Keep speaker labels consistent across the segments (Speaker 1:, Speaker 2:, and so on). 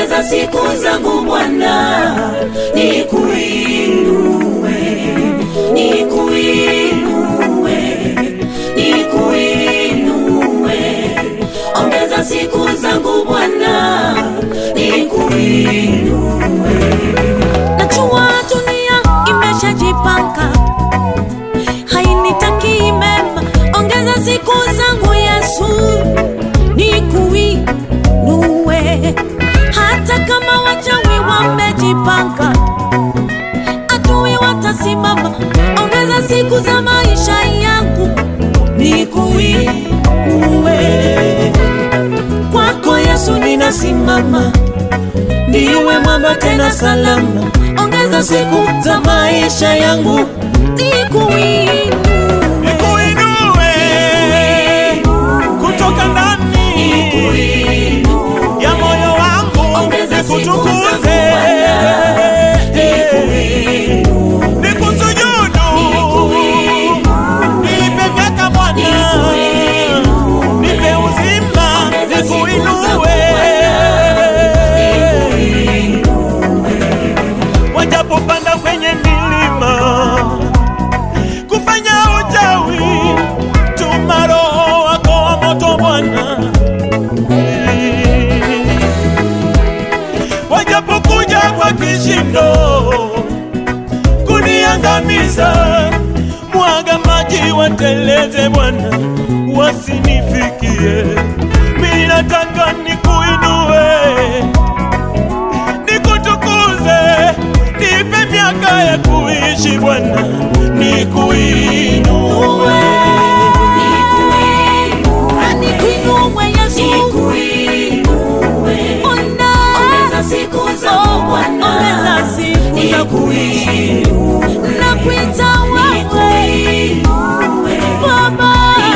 Speaker 1: ongeza siku zangu Bwana, nikuinue, nikuinue, nikuinue, ongeza siku zangu Bwana, nikuinue.
Speaker 2: Najua dunia imeshajipanga, hainitaki mema. Ongeza siku zangu Yesu, nikuinue. Hata kama wachawi wamejipanga, adui watasimama. Ongeza siku za maisha yangu, nikuinue. Kwako Yesu ninasimama ndiwe mwamba tena salama. Ongeza siku za maisha yangu, nikuinue.
Speaker 3: Nikuinue kutoka ndani ya moyo wangu,
Speaker 1: Ongeza siku
Speaker 3: nikutukuze,
Speaker 1: zangu
Speaker 3: nikusujudu, nipe miaka Bwana, nipe uzima,
Speaker 1: Ongeza siku zangu
Speaker 3: nikuinue. Wajapopanda kwenye milima kufanya uchawi, tuma Roho wako wa moto Bwana. Wajapokuja kwa kishindo kuniangamiza, mwaga maji wateleze Bwana, wasinifikie. Mimi nataka nikuinue nikutukuze, nipe miaka ya kuishi Bwana, nikuinue.
Speaker 2: Nikuinue Yesu, Bwana.
Speaker 1: Ongeza siku zangu Bwana,
Speaker 2: Ongeza siku zangu Yesu, nakuita wewe Baba,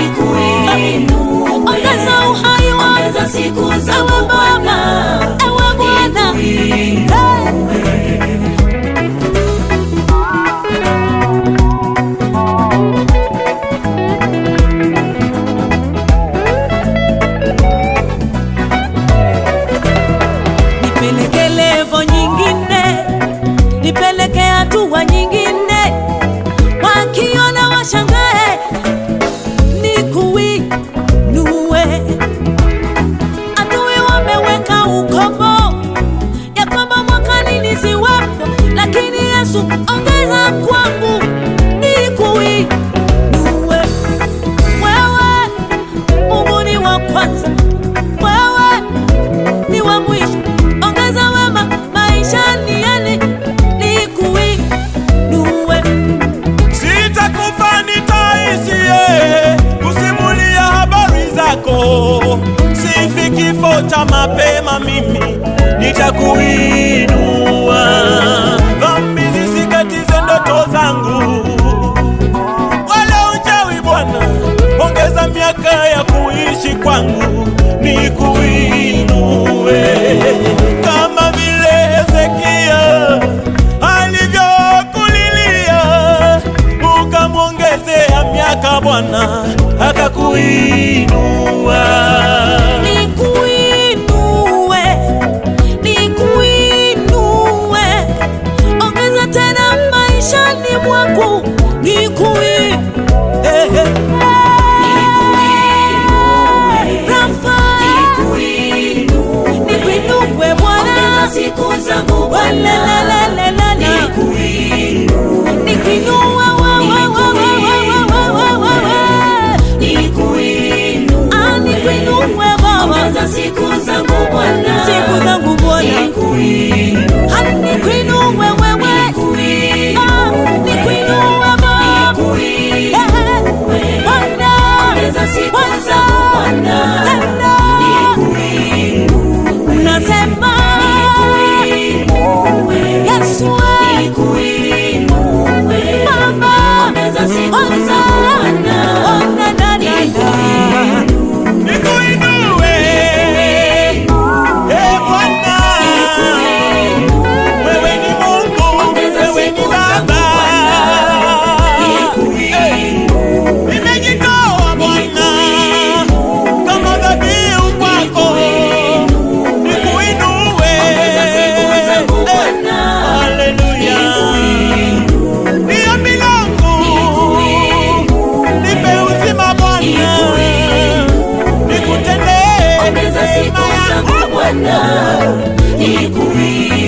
Speaker 2: ongeza uhai wangu
Speaker 1: ongeza siku
Speaker 2: ewe
Speaker 1: zangu Bwana,
Speaker 2: Baba, ewe Bwana. Hey. nipeleke levo nyingine, nipeleke hatua nyingine, wakiona washangae, nikuinue. Adui wameweka ukomo ya kwamba mwakani nisiwepo, lakini Yesu ongeza kwangu, nikuinue. Wewe Mungu ni wa kwanza, wewe ni wa mwisho. Ongeza wema maishani yani nikuinue.
Speaker 3: Sitakufa, nitaishie kusimulia habari zako. Sifi kifo cha mapema, mimi nitakuinua. Dhambi zisikatize ndoto zangu, wala uchawi Bwana, ongeza miaka ya kuishi kwangu, nikuinue kama vile Hezekia alivyokulilia ukamwongezea miaka Bwana akakuinua.
Speaker 2: Nikuinue, nikuinue, ongeza tena maishani mwangu, nikuinue. Rafa, nikuinue Bwana,
Speaker 1: ongeza siku zangu Bwana,
Speaker 2: Walelelelelele. nikuinue wewe, wewe, wewe, wewe, wewe.
Speaker 1: nikuinue.
Speaker 2: Ah, nikuinue Baba,
Speaker 1: Ongeza siku zangu Bwana,
Speaker 2: siku zangu Bwana,
Speaker 1: nikuinue.
Speaker 2: hadi nikuinue wewe, Ah, nikuinue Baba, Eh, Bwana,
Speaker 1: Ongeza siku
Speaker 2: Bwana,
Speaker 1: zangu Bwana,
Speaker 2: tena.
Speaker 1: nikuinue.
Speaker 2: Nasema Yesu,
Speaker 1: Nikuinue.
Speaker 2: Baba,
Speaker 1: Ongeza siku
Speaker 2: Bwana,
Speaker 1: zangu Bwana,
Speaker 2: Bwana, da, da, da.
Speaker 3: Nikuinue, eh Bwana, wewe ni Mungu,
Speaker 1: Ongeza
Speaker 3: wewe ni
Speaker 1: siku zangu
Speaker 3: Baba.
Speaker 1: Nikuinue.
Speaker 3: Nimejitoa Bwana kama dhabihu kwako, nikuinue
Speaker 1: nikuimbe